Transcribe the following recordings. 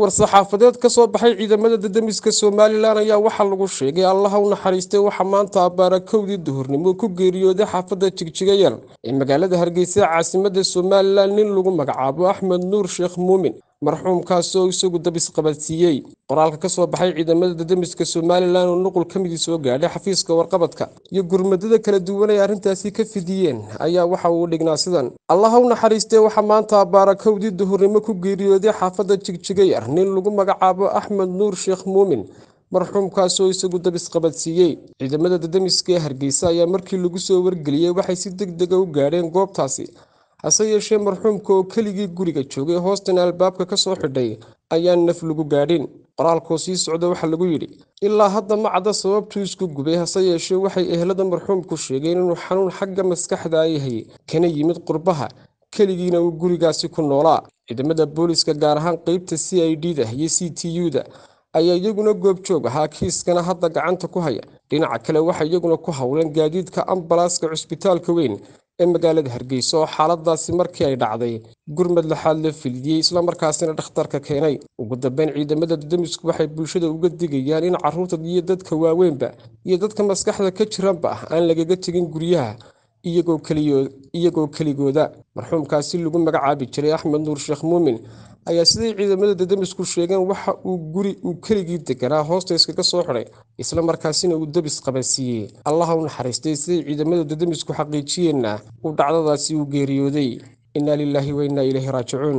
war-saxaafadeed ka soo baxay ciidamada dadamiska somalilan ayaa waxaa lagu sheegay allaha u naxariistay waxaa maanta abbaara kowdii duhurnimo ku geeriyooday xaafadda jigjigayar ee magaalada hargeysa caasimada somalilan nin lagu magacaabo axmed nuur sheekh muumin marxuumkaasi oo isagu dabisqabadsiiyey qoraalka ka soo baxay ciidamada dadamiska somalilan oo nuqul ka midii soo gaadhay xafiiska warqabadka iyo gurmadada kala duwan ay arrintaasi ka fidiyeen ayaa waxa uu dhignaa sidan allaha u naxariistee waxaa maanta abbaara kowdii duhurnimo ku geeriyooday xaafadda jigjigayar nin lagu magacaabo axmed nuur sheekh muumin marxuumkaas oo isagu dabisqabadsiiyey ciidamada dadamiska ee hargeysa ayaa markii lagu soo wargeliyey waxay si deg dega u gaadheen goobtaasi hase yeeshee marxuumka oo keligii guriga joogay hoostana albaabka ka soo xidhay ayaan naf lagu gaadhin qoraalkoo sii socda waxaa lagu yidhi ilaa hadda ma cadda sababtuu isku gubay hase yeeshee waxay ehelada marxuumku sheegeen inuu xanuun xagga maskaxda yahay kana yimid qurbaha keligiina uu gurigaasi ku noolaa ciidamada booliska gaar ahaan qeybta c i d da iyo c t u da ayaa iyaguna goobjoog ahaa kiiskana hadda gacanta ku haya dhinaca kale waxay iyaguna ku howleen gaadiidka ambalaaska cusbitaalka weyn ee magaalada hargeysa oo xaaladaasi markii ay dhacday gurmad laxaad la filiyey islamarkaasina dhakhtarka keenay ugu dambeyn ciidamada dadamisku waxay bulshada uga digayaan in carruurta iyo dadka waaweynba iyo dadka maskaxda ka jiranba ah aan lagaga tegin guryaha iyagoo keligooda marxuumkaasi lagu magacaabi jiray axmed nuur sheekh muumin ayaa siday ciidamada dadamisku sheegeen waxa uu guri uu keligii deganaa hoosta iskaga soo xidhay isla markaasina uu dabis qabansiiyey allaha u naxariistay siday ciidamada dadamisku xaqiijiyeenna uu dhacdadaasi u geeriyooday innaa lilaahi wa innaa ilayhi raajicuun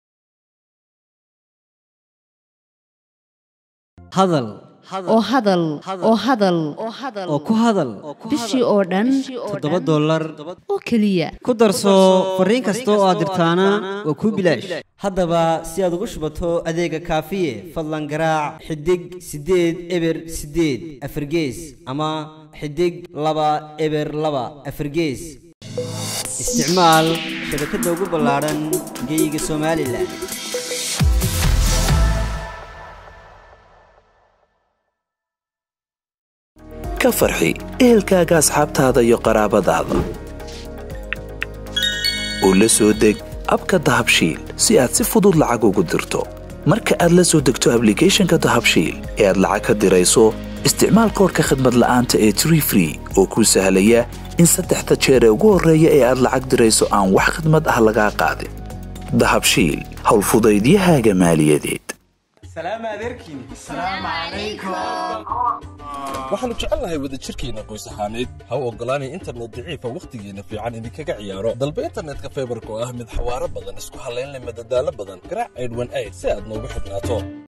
hadal oo hadal oo hadal oo ku hadal bishii oo dhan toddoba dollar oo keliya ku darso fariin kasta oo aad dirtaana waa kuu bilaash haddaba si aad ugu shubato adeega kaafiye fadlan garaac xidig siddeed eber siddeed afargees ama xidig laba eber laba afargees isticmaal shabakadda ugu ballaadhan geyga somalilan ka farxi ehelkaaga asxaabtaada iyo qaraabadaada u la soo deg abka dahabshiil si aad si fudud lacag ugu dirto marka aad la soo degto ablicathonka dahabshiil ee aad lacag ka dirayso isticmaal koorka khadmad la'aanta ee tree free oo kuu sahlaya in saddexda jeer ee ugu horreeya ee aad lacag dirayso aan wax khadmad ah lagaa qaadin dahabshiil howlfudaydiyahaaga maaliyadeed waxaannu jecelnahay wadajirkeenna qoys ahaaneed ha u oggolaanay internet daciifa wakhtigeenna fiican idinkaga ciyaaro dalba internetka faybarka oo ah mid xawaaro badan isku hallayn leh madadaalo badan garaac aydhwan ayd si aad noogu xidhnaato